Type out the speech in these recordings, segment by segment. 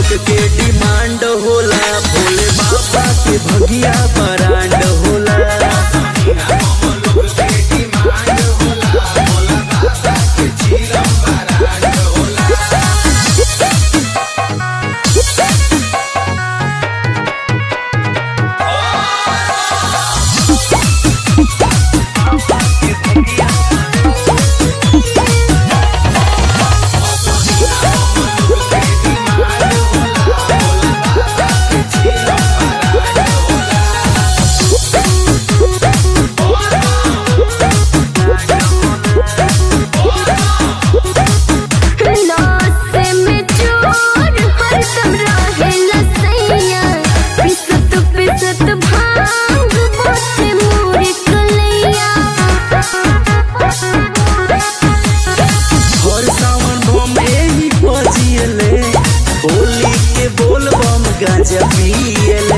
लोग के डिमांड होला भोले बाबा के भगिया बरांड होला नासे में चोर हरदम रहेला सैया पिसत पिसत भांग बोते मोर कलैया हर सावन बम एही बजियले बोली के बोल बम गांजा पियले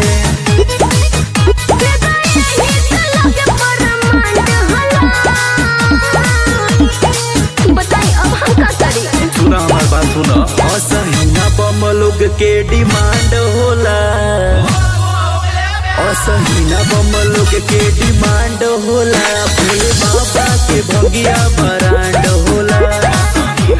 बताई अब हम का करी सुना हमार बात सुना असहीना बम लोग के डिमांड होला असहीना बम लोग के डिमांड होला भोले बाबा के भगिया बरांड होला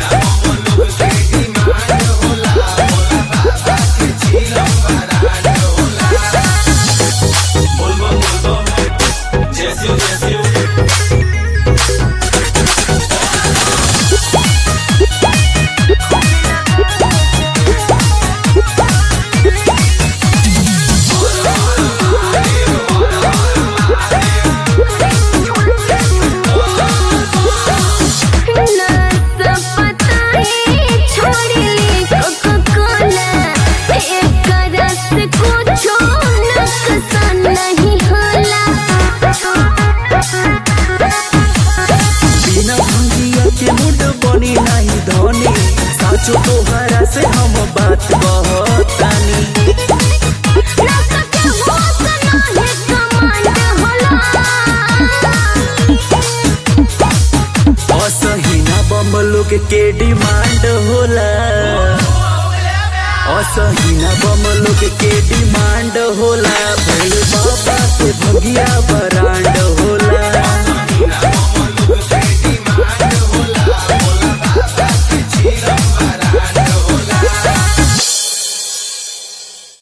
बिना भंगिया के मुड बनी नहीं धनी साचो तोहरा से हम बात कहतानी असहीना बम लोग के डिमांड होला असहीना बम लोग के डिमांड होला